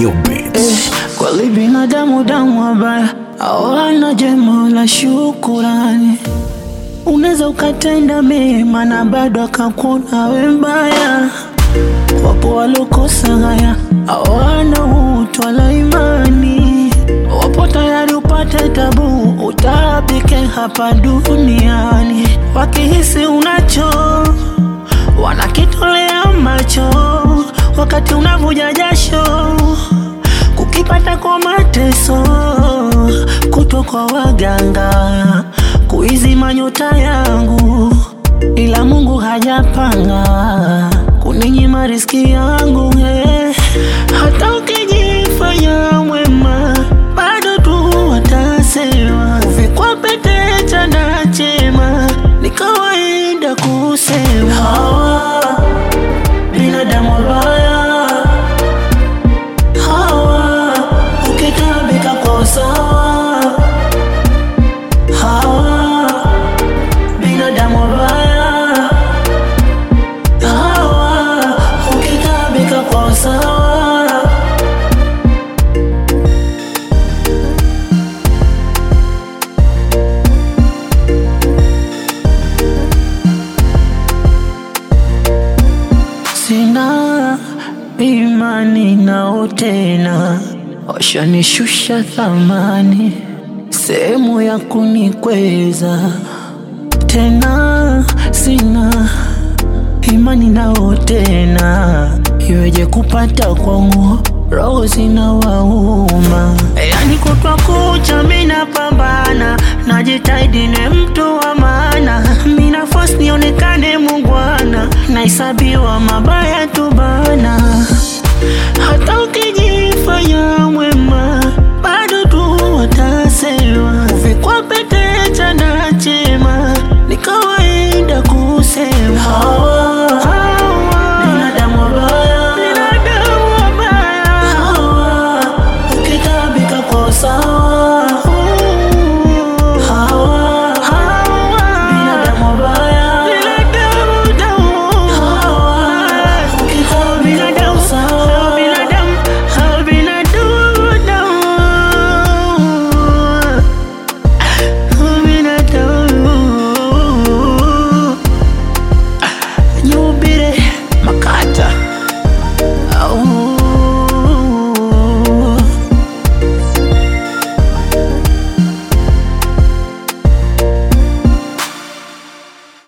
New Beats. Kweli binadamu damu wabaya hawana jema la shukurani. Unaweza ukatenda mema na bado akakuona we mbaya. Wapo walokosa haya hawana utu wala imani. Wapo tayari upate tabu utapike hapa duniani, wakihisi unacho wanakitolea macho, wakati unavuja jasho kukipata kwa mateso, kutwa kwa waganga kuizima nyota yangu, ila Mungu hajapanga kuninyima riski yangu eh. Hata ukijifanya mwema bado tu watasema uvikwa pete chanda chema, ni kawaida kusema hawa binadamu wabaya hawa ukitabika kwa usawa hawa binadamu wabaya hawa ukitabika kwa usawa sina imani nao tena, washanishusha thamani, sehemu ya kunikweza tena, sina imani nao tena, iweje kupata kwangu roho zina wauma, yani kutwa kucha mina pambana, najitahidi ni mtu wa maana, mina force nionekane mungwana, naisabiwa mabaya tu bana, hata ukijifanya mwe